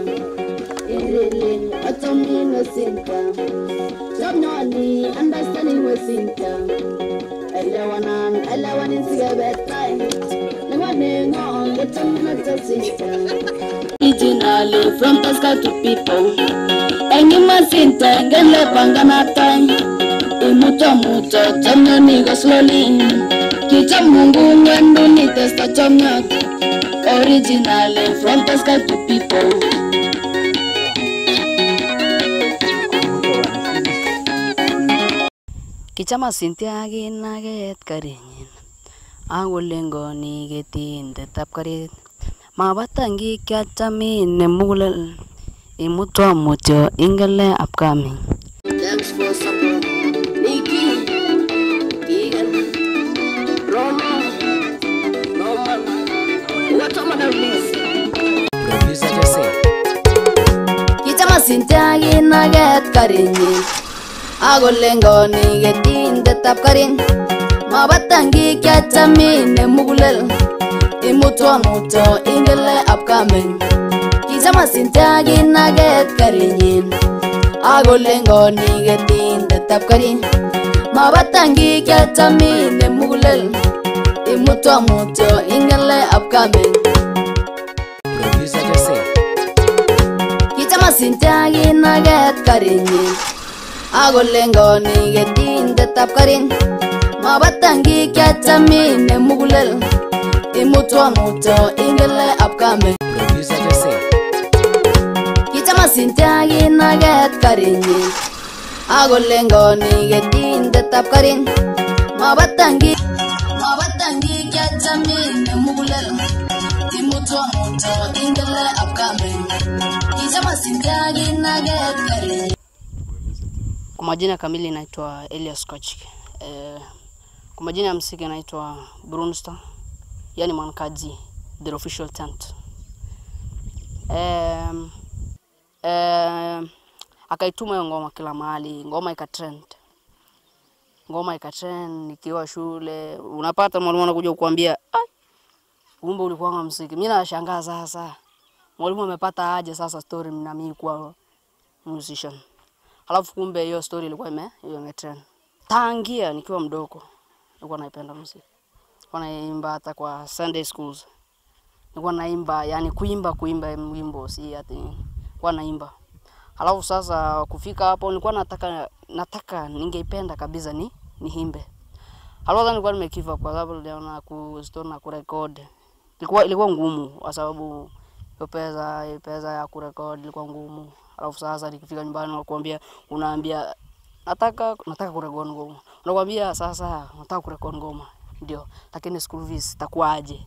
Irilin, achomin wasinta. Chomnyoni, understanding wasinta. Elewanan, elewanin sigabetai. Nangwaningo, gechomin wasinta. Originally from Pascal to people. Enyi masinta, ngele panganatai. Imuto muto, chomnyoni go slowly. Kichom Mungu mwendo ni testa chomnyot. Originally from Pascal to people. Kichama Cynthia kinaget karinyin akolengoni ketindetab karit mabatangi kiachamin nemugulel imutwa mutyo ingele upcoming Thanks for support. Nikki, Keegan, Roma, Norman. What am I release? Producer Jose. Kichama Cynthia kinaget karinyin akolengoni ketindetab karit mabatangi kiachamin nemugulel imutwa mutyo ingele upcoming Kichama Cynthia kinaget karinyin akolengoni ketindetab karit mabatangi kiachamin nemugulel imutwa mutyo ingele upcoming Producer Jose. Kichama Cynthia kinaget karinyin akolengoni ketindetab karit mabatangi kiachamin nemugulel imutwa mutyo ingele upcoming Producer Jose. Kichama Cynthia kinaget karinyin akolengoni ketindetab karit mabatangi mabatangi kiachamin nemugulel imutwa mutyo ingele upcoming Kichama Cynthia kinaget karinyin Kwa majina kamili naitwa Elias Koch. Eh, kwa majina ya msingi naitwa Brunstar, yani Mwankaji, the official tent. Um, um, akaituma hiyo ngoma kila mahali, ngoma ikatrend, ngoma ikatrend. Nikiwa shule unapata mwalimu anakuja kukuambia "Ai, kumbe ulikuwa mziki. Mimi nashangaa sasa, mwalimu amepata aje sasa story na mimi kuwa musician Alafu kumbe hiyo story ilikuwa ime hiyo imetrend. Tangia nikiwa mdogo nilikuwa naipenda muziki. Nilikuwa naimba hata kwa Sunday schools. Nilikuwa naimba, yani kuimba kuimba wimbo si ati nilikuwa naimba. Alafu sasa kufika hapo nilikuwa nataka nataka ningeipenda kabisa ni niimbe. Alafu sasa nilikuwa nimekiva kwa sababu niliona ku store na kurecord. Ilikuwa ilikuwa ngumu kwa sababu hiyo pesa hiyo pesa ya kurecord ilikuwa ngumu. Alafu sasa nikifika nyumbani nakwambia, unaambia nataka nataka kurekodi ngoma, unakwambia sasa nataka kurekodi ngoma ndio, lakini school fees itakuwaje?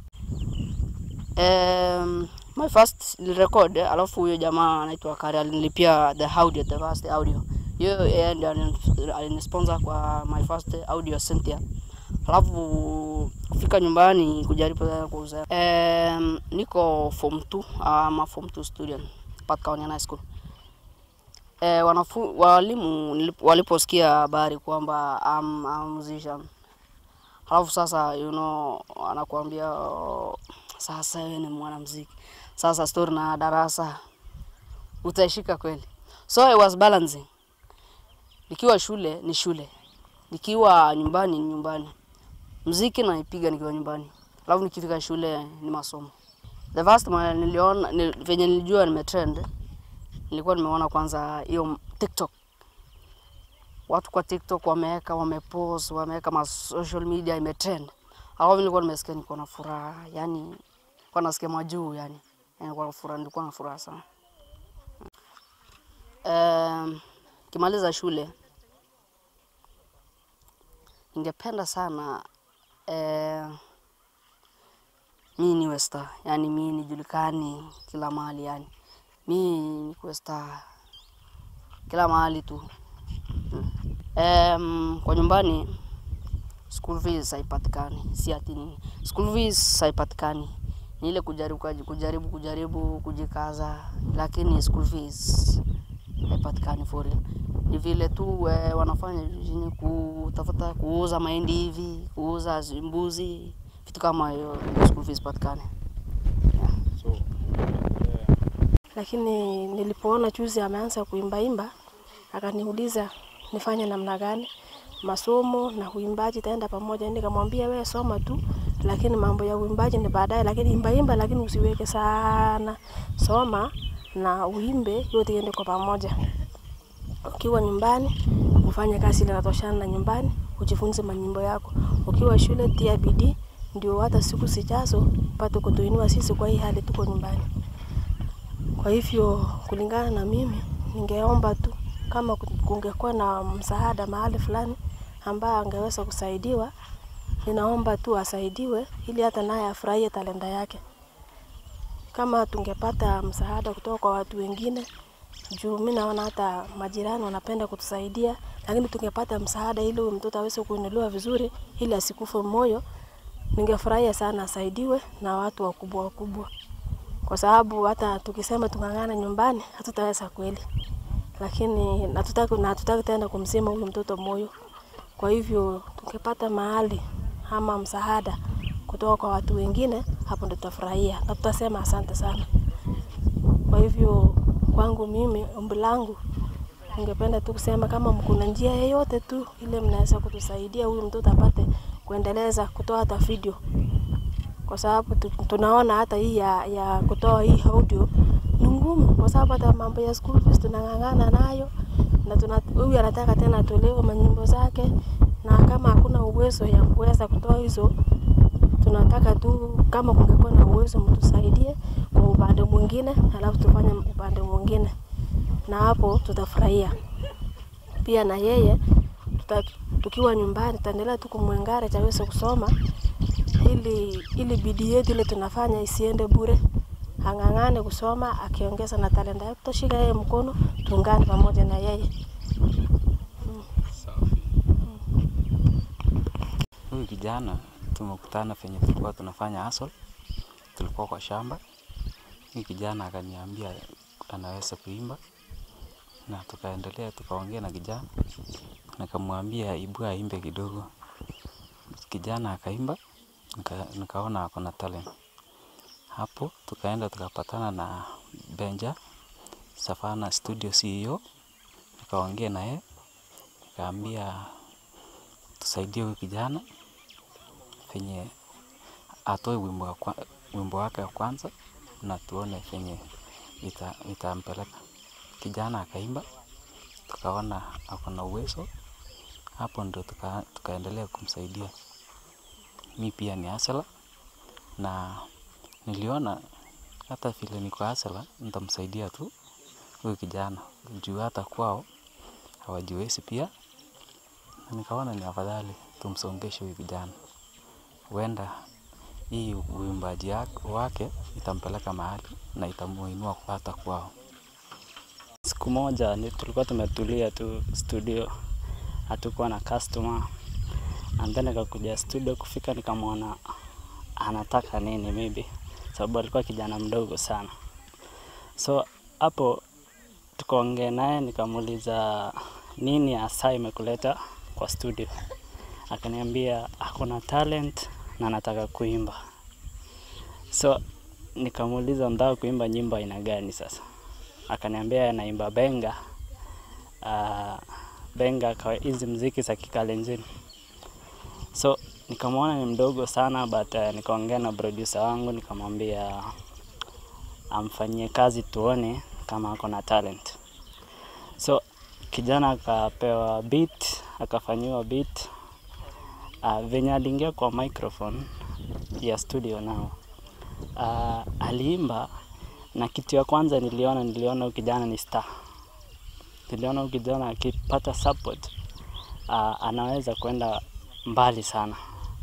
Um, my first record, alafu huyo jamaa anaitwa Kari alinilipia the audio, the first audio hiyo, yeye ndio alini- alinisponsor kwa my first audio Cynthia. Alafu kufika nyumbani kujaribu tena kuuza. Um, niko form 2 ama form 2 student Pat County High School. Eh, wanafu, walimu nilip- waliposikia habari kwamba I'm a musician, halafu sasa you know, anakuambia "Oh, sasa wewe ni mwanamuziki, sasa story na darasa utaishika kweli? So I was balancing, nikiwa shule ni shule, nikiwa nyumbani ni nyumbani, muziki naipiga nikiwa nyumbani, alafu nikifika shule ni masomo. The first time niliona ni, venye nilijua nimetrend nilikuwa nimeona kwanza hiyo TikTok. Watu kwa TikTok wameweka wamepost, wameweka ma social media imetrend. Alafu nilikuwa nimesikia niko na furaha, yani nilikuwa nasikia majuu yani. Yani nilikuwa na furaha, nilikuwa na furaha sana. Um, kimaliza shule ningependa sana eh, mi niwe star, yani mi nijulikani kila mahali yani mi nikuwe star kila mahali tu. Um, kwa nyumbani school fees haipatikani, si ati nini, school fees haipatikani, ni ile kujaribu kaji- kujaribu kujaribu kujikaza, lakini school fees haipatikani for real. Ni vile tu eh, wanafanya jijini kutafuta kuuza mahindi hivi, kuuza zi- mbuzi, vitu kama hiyo, school fees patikane. So, uh, lakini nilipoona juzi ameanza kuimbaimba, akaniuliza nifanye namna gani, masomo na uimbaji itaenda pamoja. Nikamwambia wewe soma tu, lakini mambo ya uimbaji ni baadaye, lakini imbaimba, lakini usiweke sana, soma na uimbe, yote iende kwa pamoja. Ukiwa nyumbani ufanye kazi ile inatoshana na nyumbani, ujifunze manyimbo yako. Ukiwa shule tia bidii, ndio hata siku zijazo upate kutuinua sisi kwa hii hali tuko nyumbani. Kwa hivyo kulingana na mimi, ningeomba tu kama ku- kungekuwa na msaada mahali fulani ambaye angeweza kusaidiwa, ninaomba tu asaidiwe ili hata naye afurahie talenta yake. Kama tungepata msaada kutoka kwa watu wengine, juu mi naona hata majirani wanapenda kutusaidia, lakini tungepata msaada ili huyu mtoto aweze kuinuliwa vizuri, ili asikufe moyo, ningefurahia sana asaidiwe na watu wakubwa wakubwa, kwa sababu hata tukisema tung'ang'ana nyumbani hatutaweza kweli, lakini natutaki na hatutaki tena kumzima huyu mtoto moyo. Kwa hivyo tungepata mahali ama msaada kutoka kwa watu wengine, hapo ndo tutafurahia na tutasema asante sana. Kwa hivyo kwangu mimi, ombi langu ningependa tu kusema kama kuna njia yeyote tu ile mnaweza kutusaidia huyu mtoto apate kuendeleza kutoa hata video, kwa sababu tu- tunaona hata hii ya, ya kutoa hii audio ni ngumu, kwa sababu hata mambo ya school fees tunang'ang'ana nayo na tuna huyu anataka tena atolewe manyimbo zake, na kama hakuna uwezo ya kuweza kutoa hizo tunataka tu kama kungekuwa na uwezo mtusaidie kwa upande mwingine, alafu tufanye upande mwingine, na hapo tutafurahia pia. Na yeye tuta, tukiwa nyumbani tutaendelea tu kumwengare chaweze kusoma, ili ili bidii yetu ile tunafanya isiende bure, ang'ang'ane kusoma, akiongeza na talenta yake, tutashika yeye mkono, tuungane pamoja na yeye. Huyu kijana tumekutana penye tulikuwa tunafanya hustle, tulikuwa kwa shamba. Huyu kijana akaniambia anaweza kuimba, na tukaendelea tukaongea na kijana, nikamwambia ibu aimbe kidogo. Kijana akaimba, nika, nikaona ako na talent. Hapo tukaenda tukapatana na Benja Savana Studio CEO, nikaongea na yeye, nikaambia tusaidie huyu kijana venye atoe wimbo, wa kwa, wimbo wake wa kwanza na tuone venye ita, itampeleka. Kijana akaimba, tukaona ako na uwezo, hapo ndo tuka, tukaendelea kumsaidia. Mi pia ni asela na niliona hata vile niko asela nitamsaidia tu huyu kijana juu hata kwao hawajiwezi pia na nikaona ni afadhali tumsongeshe huyu kijana, huenda hii uimbaji yak- wake itampeleka mahali na itamuinua kwa hata kwao. Siku moja ni tulikuwa tumetulia tu studio, hatukuwa na customer. And then nikakuja studio, kufika nikamwona anataka nini maybe, sababu alikuwa kijana mdogo sana. So hapo tukaongea naye, nikamuuliza nini hasa imekuleta kwa studio. Akaniambia hakuna talent na anataka kuimba. So nikamuuliza nataka kuimba nyimbo aina gani sasa? akaniambia anaimba benga uh, benga kwa hizi mziki za kikalenjin so nikamwona ni mdogo sana but uh, nikaongea na producer wangu nikamwambia amfanyie kazi tuone kama ako na talent so kijana akapewa beat akafanyiwa beat uh, venye aliingia kwa microphone ya studio nao uh, aliimba na kitu ya kwanza niliona niliona huyu kijana ni star. Niliona huyu kijana akipata support uh, anaweza kwenda mbali sana,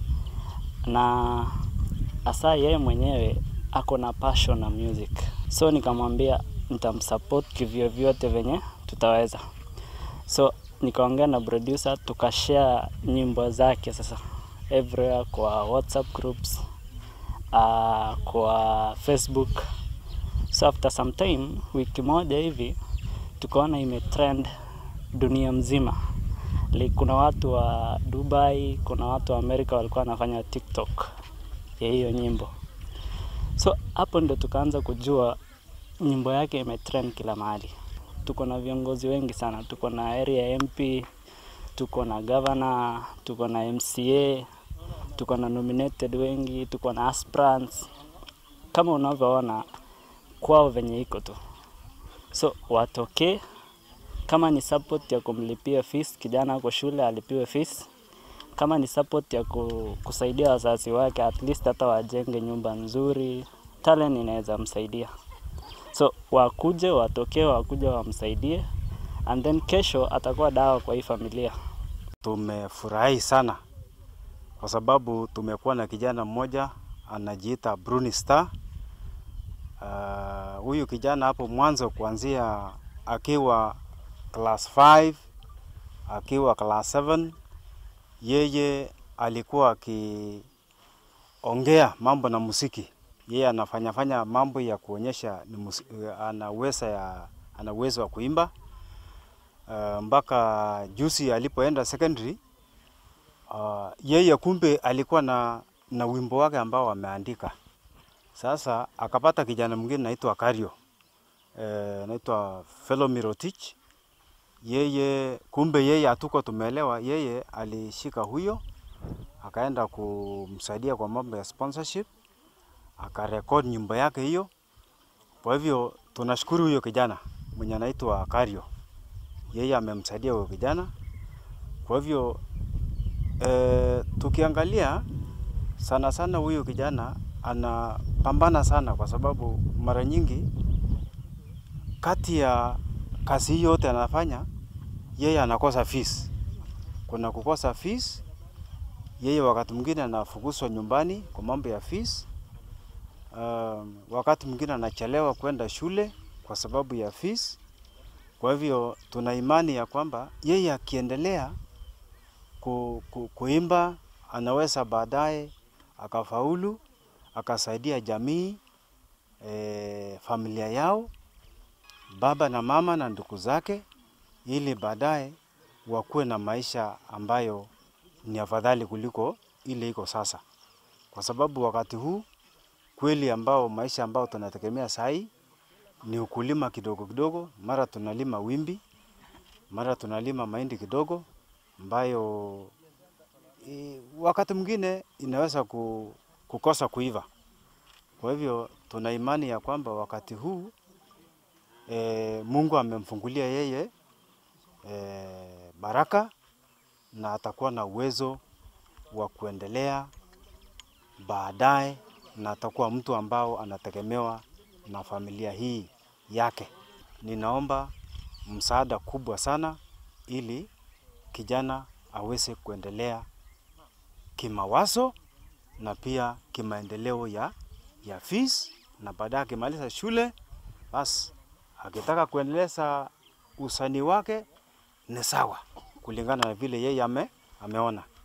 na hasa yeye mwenyewe ako na passion na music, so nikamwambia nitamsupport kivyovyote venye tutaweza. So nikaongea na producer tukashare nyimbo zake sasa everywhere kwa WhatsApp groups uh, kwa Facebook So after some time, wiki moja hivi tukaona imetrend dunia mzima. Like, kuna watu wa Dubai, kuna watu wa Amerika walikuwa wanafanya TikTok ya hiyo nyimbo. So hapo ndo tukaanza kujua nyimbo yake imetrend kila mahali. Tuko na viongozi wengi sana, tuko na area MP, tuko na governor, tuko na MCA, tuko na nominated wengi, tuko na aspirants. Kama unavyoona kwao venye iko tu, so watokee. Kama ni support ya kumlipia fees kijana ako shule alipiwe fees, kama ni support ya ku, kusaidia wazazi wake at least hata wajenge nyumba nzuri, talent inaweza msaidia. So wakuje, watokee, wakuje wamsaidie, and then kesho atakuwa dawa kwa hii familia. Tumefurahi sana kwa sababu tumekuwa na kijana mmoja anajiita Bruni Star. Ah, Huyu kijana hapo mwanzo kuanzia akiwa class 5 akiwa class 7 yeye alikuwa akiongea mambo na muziki. Yeye anafanya fanya mambo ya kuonyesha ni musi, ana uwezo ya ana uwezo wa kuimba uh, mpaka juzi alipoenda secondary uh, yeye kumbe alikuwa na, na wimbo wake ambao ameandika. Sasa akapata kijana mwingine naitwa Kario eh, naitwa Fellow Rotich. Yeye kumbe yeye hatuko tumeelewa, yeye alishika huyo akaenda kumsaidia kwa mambo ya sponsorship, akarekod nyimbo yake hiyo. Kwa hivyo tunashukuru huyo kijana mwenye anaitwa Kario, yeye amemsaidia huyo kijana. Kwa hivyo e, tukiangalia sana sana huyu kijana anapambana sana, kwa sababu mara nyingi kati ya kazi hii yote anafanya yeye anakosa fees. Kuna kukosa fees, yeye wakati mwingine anafukuzwa nyumbani kwa mambo ya fees. Um, wakati mwingine anachelewa kwenda shule kwa sababu ya fees. Kwa hivyo tuna imani ya kwamba yeye akiendelea ku, ku, kuimba anaweza baadaye akafaulu akasaidia jamii e, familia yao baba na mama na ndugu zake, ili baadaye wakuwe na maisha ambayo ni afadhali kuliko ile iko sasa, kwa sababu wakati huu kweli ambao maisha ambao tunategemea sahi ni ukulima kidogo kidogo, mara tunalima wimbi, mara tunalima mahindi kidogo ambayo i, wakati mwingine inaweza ku, kukosa kuiva. Kwa hivyo tuna imani ya kwamba wakati huu e, Mungu amemfungulia yeye e, baraka na atakuwa na uwezo wa kuendelea baadaye, na atakuwa mtu ambao anategemewa na familia hii yake. Ninaomba msaada kubwa sana ili kijana aweze kuendelea kimawazo na pia kimaendeleo ya, ya fees na baadaye akimaliza shule basi akitaka kuendeleza usanii wake ni sawa kulingana na vile yeye ame, ameona.